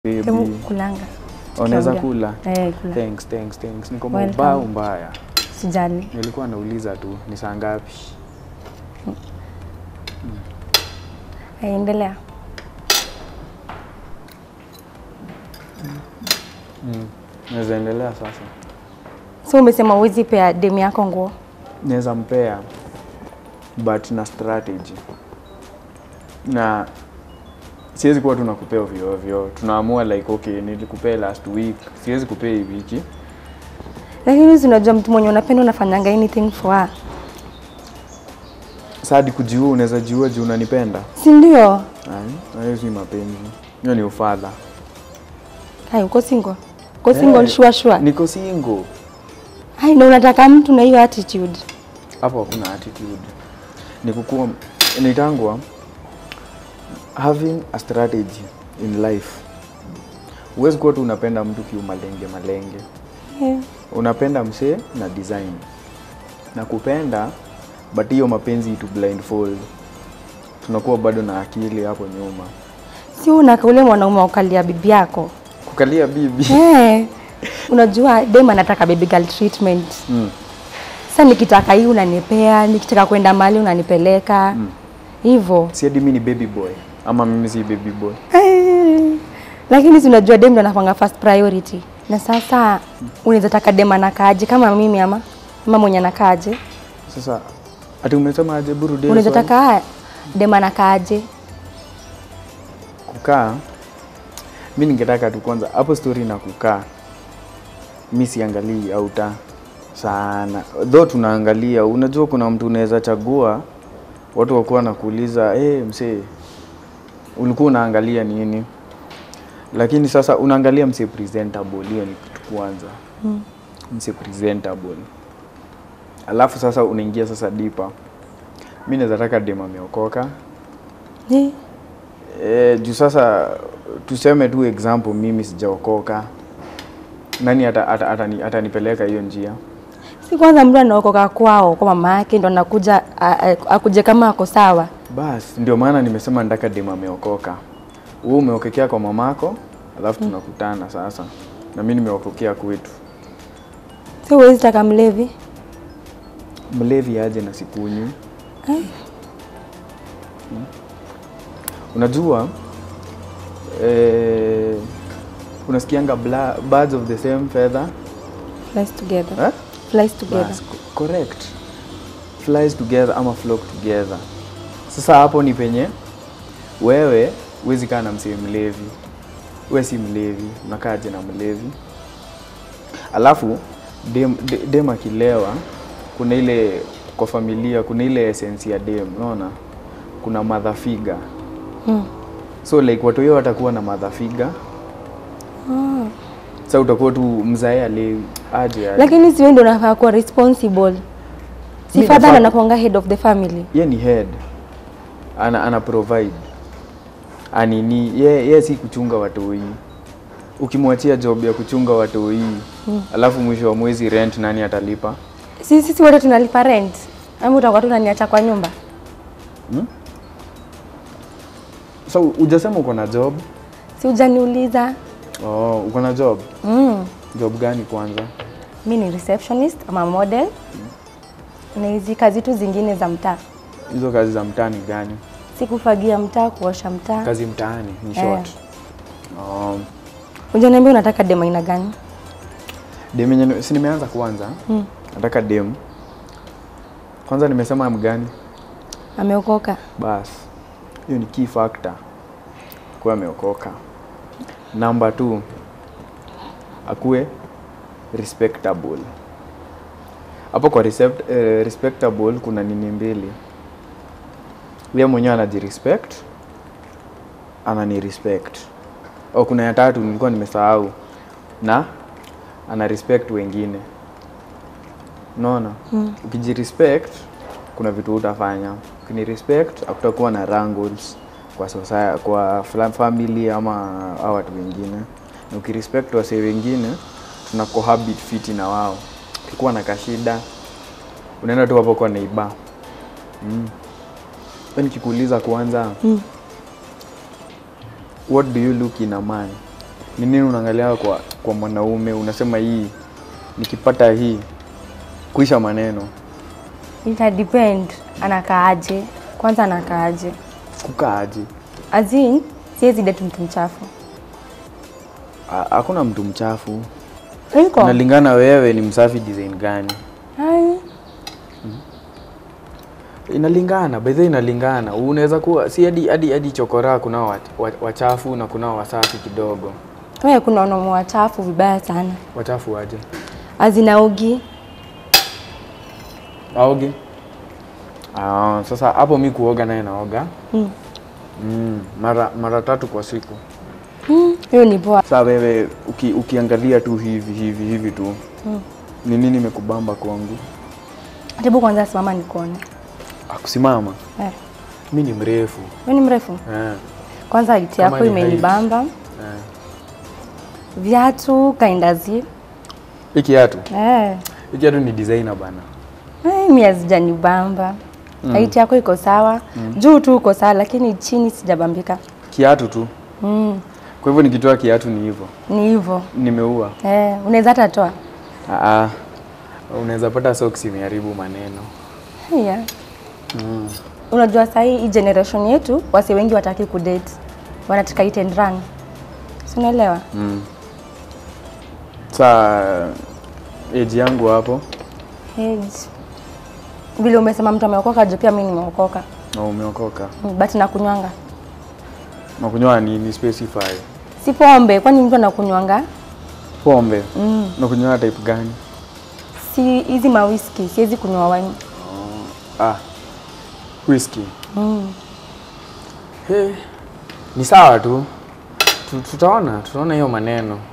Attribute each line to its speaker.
Speaker 1: Hebu
Speaker 2: baby.
Speaker 1: kulanga.
Speaker 2: Unaweza
Speaker 1: Tukiongea.
Speaker 2: kula?
Speaker 1: Eh, kula.
Speaker 2: Thanks, thanks, thanks. Niko
Speaker 1: Welcome.
Speaker 2: mbaya mbaya.
Speaker 1: Sijali.
Speaker 2: Nilikuwa nauliza tu ni saa ngapi?
Speaker 1: Endelea.
Speaker 2: Naweza endelea sasa.
Speaker 1: So umesema uwezi pea demu yako nguo.
Speaker 2: Naweza mpea but na strategy. Na siwezi kuwa tunakupea ovyo ovyo. Tunaamua like okay, nilikupea last week. Siwezi kupea hii wiki.
Speaker 1: Lakini si unajua mtu mwenye unapenda unafanyanga anything for her.
Speaker 2: Sasa hadi kujiua unaweza jiua juu unanipenda.
Speaker 1: Si ndio?
Speaker 2: Ai, hayo si mapenzi. Hiyo ni ufadha.
Speaker 1: Hai, uko single? Uko single
Speaker 2: Eh,
Speaker 1: sure sure.
Speaker 2: Niko single.
Speaker 1: Hai, na unataka mtu na hiyo attitude.
Speaker 2: hapo hakuna attitude ni kukua inaitangwa having a strategy in life huwezi kuwa tu unapenda mtu kiu malenge malenge
Speaker 1: Yeah.
Speaker 2: unapenda msee na design na kupenda but hiyo mapenzi itu blindfold tunakuwa bado na akili hapo nyuma
Speaker 1: Si unaka ule mwanaume wa kukalia bibi yako.
Speaker 2: kukalia bibi
Speaker 1: Eh. Unajua dem anataka baby girl treatment.
Speaker 2: mm.
Speaker 1: Sasa nikitaka hii unanipea, nikitaka kwenda mahali unanipeleka. Hivyo.
Speaker 2: si hadi mi ni baby boy ama mimi si baby boy
Speaker 1: Eh, Lakini si unajua dem ndo anapanga first priority. Na sasa unaweza taka dem anakaaje kama mimi ama ama mwenye anakaaje?
Speaker 2: sasa ati umesema aje burudie
Speaker 1: Unaweza taka dem anakaaje?
Speaker 2: kukaa mi ningetaka tu kwanza hapo story na kukaa mi siangalii auta sana though tunaangalia unajua kuna mtu unaweza chagua watu wakuwa nakuuliza hey, msee ulikuwa unaangalia nini lakini sasa unaangalia msee presentable hiyo ni kitu kwanza
Speaker 1: Mm.
Speaker 2: msee presentable alafu sasa unaingia sasa dipa mi naweza taka dem ameokoka
Speaker 1: Eh,
Speaker 2: E, juu sasa tuseme tu example, mimi sijaokoka, nani ata- ata- atani- atanipeleka hiyo njia?
Speaker 1: Si kwanza mtu anaokoka kwao kwa mama yake ndo anakuja a- a- akuje kama ako sawa.
Speaker 2: Bas, ndio maana nimesema nataka dem ameokoka. Wewe umeokekea kwa mamako, alafu tunakutana sasa, na mimi nimeokokea kwetu.
Speaker 1: Si huwezi taka mlevi.
Speaker 2: Mlevi aje na sikunywi?
Speaker 1: Eh.
Speaker 2: Hmm. Unajua eh, unasikianga bla- birds of the same feather
Speaker 1: Flies together.
Speaker 2: eh?
Speaker 1: Flies together.
Speaker 2: Bas, co- correct. Flies together ama flock together. Sasa hapo ni penye wewe huwezi kaa na msee mlevi, we si mlevi, unakaaje na mlevi? Alafu dem, de- dem akilewa, kuna ile kwa familia, kuna ile essence ya dem, unaona, kuna mother figure.
Speaker 1: Hmm.
Speaker 2: So like watu hiyo watakuwa na mother figure.
Speaker 1: Ah.
Speaker 2: Sasa utakuwa tu mzae alewi aje aje.
Speaker 1: Lakini si wewe ndio unafaa kuwa responsible. Si
Speaker 2: Mi
Speaker 1: father
Speaker 2: nafaa-
Speaker 1: anakuanga head of the family.
Speaker 2: ye ni head ana, ana provide anini ye, ye si kuchunga watoi ukimwachia job ya kuchunga watoi mm. alafu mwisho wa mwezi rent nani atalipa
Speaker 1: Si sisi wote tunalipa rent. Ama utakuwa tu unaniacha kwa nyumba?
Speaker 2: so ujasema uko na job
Speaker 1: Si hujaniuliza.
Speaker 2: oh, uko na job
Speaker 1: Mm.
Speaker 2: job gani kwanza
Speaker 1: Mi ni receptionist ama model. Na hizi kazi tu zingine za mtaa.
Speaker 2: hizo kazi za mtaani gani
Speaker 1: Si kufagia mtaa, kuosha mtaa.
Speaker 2: kazi mtaani ni
Speaker 1: Eh.
Speaker 2: short um,
Speaker 1: Hujaniambia unataka dem aina gani?
Speaker 2: dem yenye si nimeanza kwanza
Speaker 1: Mm.
Speaker 2: nataka dem kwanza nimesema mgani
Speaker 1: Ameokoka.
Speaker 2: Bas, hiyo ni key factor kuwa ameokoka. Namba two, akuwe respectable. Hapo kwa recept, eh, respectable kuna nini mbili. Yeye mwenyewe anajirespect, anani respect. Oh, kuna ya tatu nilikuwa nimesahau, na ana respect wengine. Unaona?
Speaker 1: Mm.
Speaker 2: Ukijirespect kuna vitu utafanya. Ukini respect hakutakuwa na wrangles kwa society, kwa fla- family ama hao watu wengine. Na ukirespect wasee wengine tuna cohabit fiti na wao. Ukikuwa na kashida unaenda tu hapo kwa neighbor. Mm. Nikikuuliza kwanza
Speaker 1: Mm.
Speaker 2: what do you look in a man Ni nini unaangalia kwa kwa mwanaume unasema hii nikipata hii kuisha maneno
Speaker 1: Ita depend anakaaje. Kwanza anakaaje.
Speaker 2: kukaaje?
Speaker 1: As in, siwezi date mtu mchafu.
Speaker 2: Ha- Hakuna mtu mchafu.
Speaker 1: Iko.
Speaker 2: Inalingana wewe ni msafi design gani.
Speaker 1: Hai.
Speaker 2: Inalingana, by the way inalingana. Unaweza kuwa si hadi hadi hadi chokora kunao wa- wa- wachafu na kunao wasafi kidogo.
Speaker 1: Wewe kuna wanaume wachafu vibaya sana.
Speaker 2: Wachafu aje?
Speaker 1: Azinaogi.
Speaker 2: Aoge? Ah, sasa hapo mi kuoga naye naoga.
Speaker 1: Mm.
Speaker 2: Mm, mara mara tatu kwa siku.
Speaker 1: Mm, Hiyo ni poa.
Speaker 2: Sasa wewe uki, ukiangalia tu hivi hivi hivi tu.
Speaker 1: Mm.
Speaker 2: Ni nini imekubamba kwangu?
Speaker 1: Hebu kwanza simama nikuone.
Speaker 2: Akusimama.
Speaker 1: Eh.
Speaker 2: Mi ni mrefu.
Speaker 1: Wewe ni mrefu?
Speaker 2: Eh.
Speaker 1: Kwanza hiti
Speaker 2: Kama
Speaker 1: yako
Speaker 2: ni
Speaker 1: imenibamba.
Speaker 2: Eh.
Speaker 1: Viatu kaindazi.
Speaker 2: Hii kiatu.
Speaker 1: Eh.
Speaker 2: Hii kiatu ni designer bana.
Speaker 1: Eh, mimi hazijanibamba. Mm. Haiti yako iko sawa. Juu tu uko sawa lakini chini sijabambika.
Speaker 2: Kiatu tu.
Speaker 1: Mm.
Speaker 2: Kwa hivyo nikitoa kiatu ni hivyo.
Speaker 1: Ni hivyo.
Speaker 2: Nimeua.
Speaker 1: Eh, unaweza hata toa.
Speaker 2: Ah. Unaweza pata socks imeharibu maneno.
Speaker 1: Yeah.
Speaker 2: Mm.
Speaker 1: Unajua saa hii hii generation yetu wasi wengi wataki kudate. Wanataka hit and run. Si unaelewa?
Speaker 2: Mm. Saa age yangu hapo
Speaker 1: Age. Vile umesema mtu ameokoka, juu pia mimi nimeokoka.
Speaker 2: na umeokoka.
Speaker 1: Mm, But nakunywanga.
Speaker 2: Nakunywa nini specify?
Speaker 1: Si pombe, kwani mtu anakunywanga?
Speaker 2: Pombe.
Speaker 1: Mm.
Speaker 2: Nakunywa type gani?
Speaker 1: Si hizi ma whisky, siwezi kunywa wine.
Speaker 2: Ah. Whisky.
Speaker 1: Mm.
Speaker 2: Hey. Ni sawa tu. Tu- Tutaona, tutaona hiyo maneno.